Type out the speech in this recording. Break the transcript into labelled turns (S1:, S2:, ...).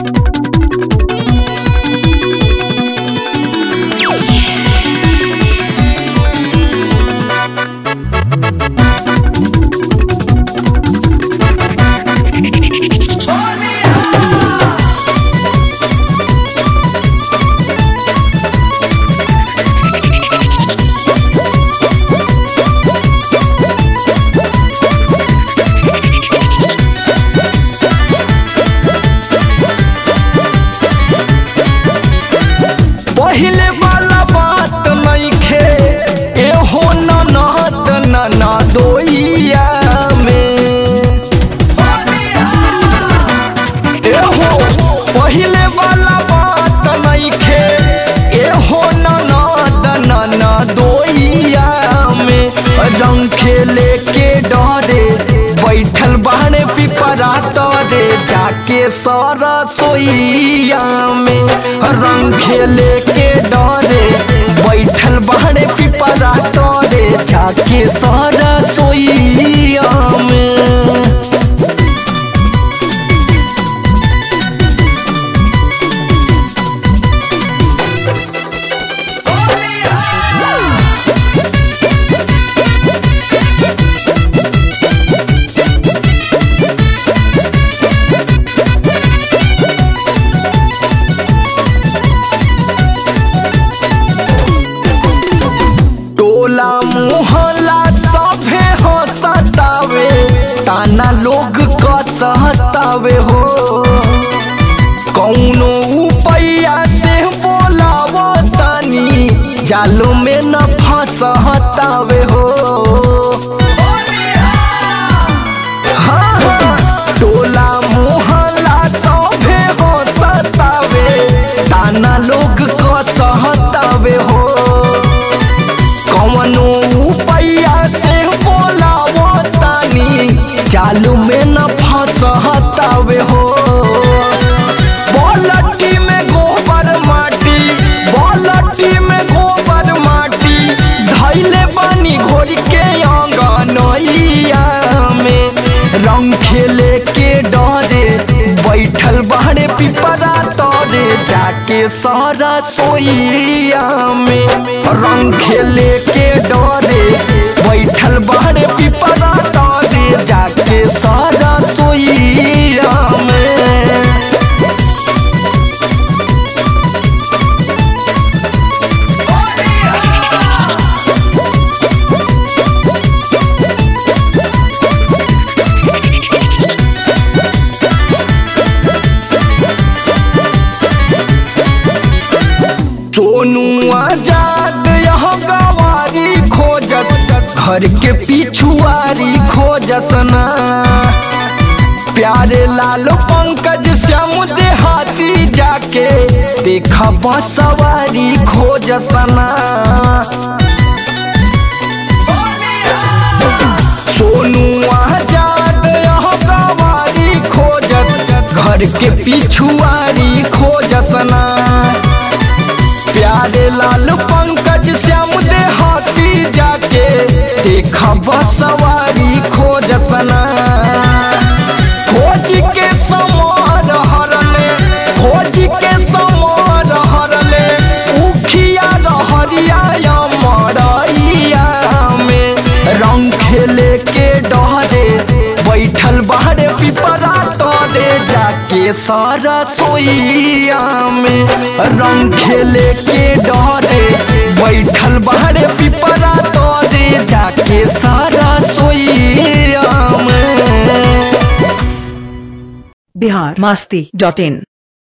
S1: पहिले वाला बात नइखे एहो ननद नना दोइया में एहो पहिले वाला बात नइखे एहो ननद नना दोइया में रंग खेले के डरे बैठल बाहने पिपरा तरे जाके सारा सोइया में रंग खेले के डरे बैठल बाहने पिपरा तरे जाके सारा सोइया में टोला मोहल्ला सभे हो सतावे ताना लोग क सहतावे हो कौनो उपैया से बोलाव तानी जालो में न फंसतावे हो हाँ, हाँ, टोला मोहल्ला सभे हो सतावे ताना लोग क सहतावे हो कवनो उपैया से बोलावो तानी चालू में न फंसतावे हो बोलटी में गोबर माटी बोलटी में गोबर माटी धैले बानी घोर के अंगनैया में रंग खेले के डरे बैठल बाहरे पिपरा तरे जाके सारा सोइया में रंग खेले के डरे बैठल बाहरे पिपरा तरे जाके सारा सोइया में सोनू आजाद यह गवारी खोजस घर के पिछुआरी खोजस ना प्यारे लाल पंकज श्याम देहाती जाके देखा सवारी खोजस ना सोनू आजाद यह गवारी खोजस घर के पिछुआरी खोजस ना प्यारे लाल पंकज श्याम देहाती जाके देखा सवारी खोजसना खोज के समार हरले खोज के समार हरले उखिया रहरिया मरैया में रंग खेले के डरे बैठल बाहरे पिपरा तरे जाके सारा सोइया में रंग खेले के डरे बैठल बाहरे पिपरा तरे जाके सारा सोइया में
S2: बिहार मस्ती डॉट इन